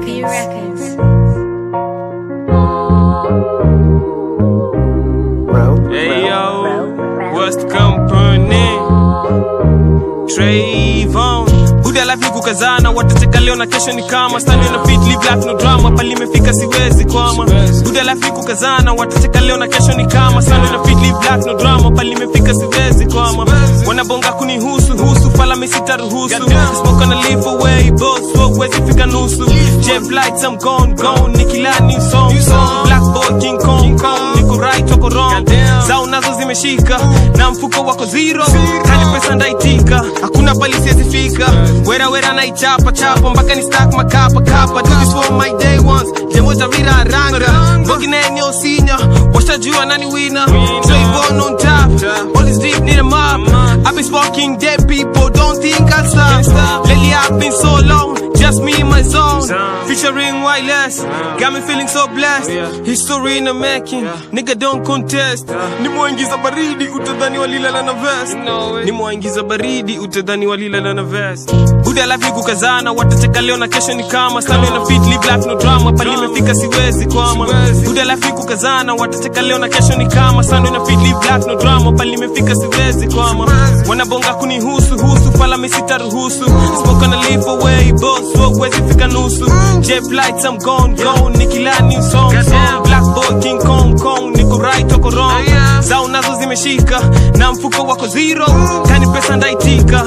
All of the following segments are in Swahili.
B Records. Hey yo, what's the company? Trayvon Buda life ni kukazana, watateka leo na kesho ni kama Stand na fit, live life no drama, pali imefika siwezi kwama Buda life ni kukazana, watateka leo na kesho ni kama Stand na fit, live life no drama, pali imefika siwezi kwama Wanabonga kunihusu, husu, fala misita ruhusu Smoke on a leave away, boss, so huwezi fika nusu Jet lights, I'm gone, gone, nikila new song, song Black boy, King Kong, Kong, niko right, wako wrong Zao nazo zimeshika, na mfuko wako zero Kani pesa ndaitika, hakuna pali siwezi fika Wera wera naichapa chapa, mpaka ni stack makapa kapa Do this for my day ones, jemoja vira ranga Bogi na eneo sinya, washajua nani winner Trayvon on top, all is deep, need a mop I've been sparking dead people, don't think I'll stop Lately I've been so long, just me in my zone Featuring wireless, got me feeling so blessed History in the making, nigga don't contest Nimwaingiza baridi, utadhani walilala na vest Nimwaingiza baridi, utadhani walilala na vest Buda life ni kukazana, watateka leo na kesho ni kama Stand na fit, live life no drama, pali imefika siwezi kwama Buda life ni kukazana, watateka leo na kesho ni kama Stand na fit, live life no drama, pali imefika siwezi kwama Wanabonga kunihusu, husu, fala misita ruhusu Smoke on a leave away, boss, so huwezi fika nusu Jet lights, I'm gone, gone, nikila new song, song Black boy, King Kong, Kong, niko right, wako wrong Zao nazo zimeshika, na mfuko wako zero Kani pesa ndaitika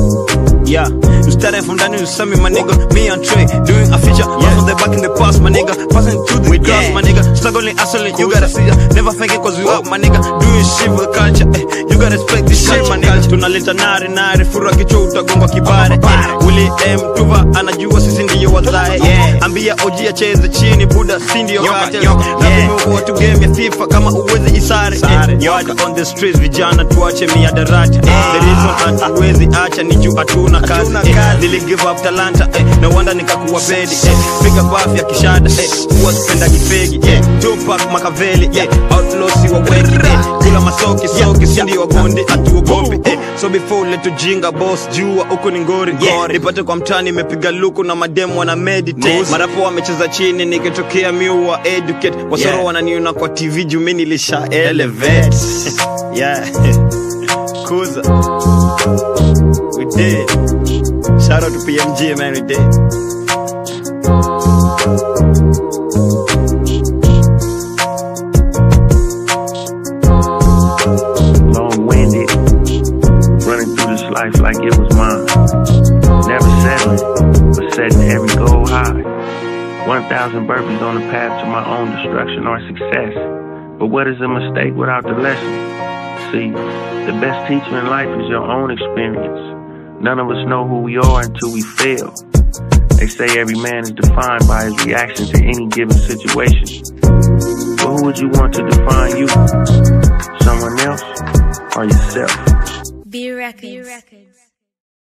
Yeah, you started from Daniel Sami, my nigga. Me and Trey doing a feature. Yeah. from the back in the past, my nigga. Passing to the grass, my nigga. Struggling, hustling, you gotta see ya. Never thinking cause we up, my nigga. Doing shit for the culture. Eh. You gotta respect this shit, my nigga. Tunaleta nare nare, fura kichwa utagongwa kibare. Eh. Willie M Tuva anajua sisi ndiyo wazae. Yeah. Ambia OG acheze chini, Buda si ndiyo kate. Lazima watu game ya FIFA kama uwezi isare. Eh. Word on the streets, vijana tuache miadarati. Eh. The reason hatuwezi acha ni juu hatuna kazi eh, nili give up talanta eh, no wonder nikakuwa bedi eh, piga bafu ya kishada eh, huwa sipenda kifegi eh, Tupac Makaveli eh, outlaw si wa wengi eh, kula masoki soki sindi wa gondi hatuogopi eh, so before leto jinga boss jua huko ni ngori yeah. nipate kwa mtani imepiga luku na mademu wana meditate marapo wamecheza chini nikitokea miwa educate wasoro yeah. wananiona kwa TV juu mimi nilisha elevate yeah Kuza we did. Shout out to PMG, man, we did. long winded, running through this life like it was mine. Never settling, but setting every goal high. 1,000 burpees on the path to my own destruction or success. But what is a mistake without the lesson? See, the best teacher in life is your own experience. None of us know who we are until we fail. They say every man is defined by his reaction to any given situation. But who would you want to define you? Someone else or yourself? B Records.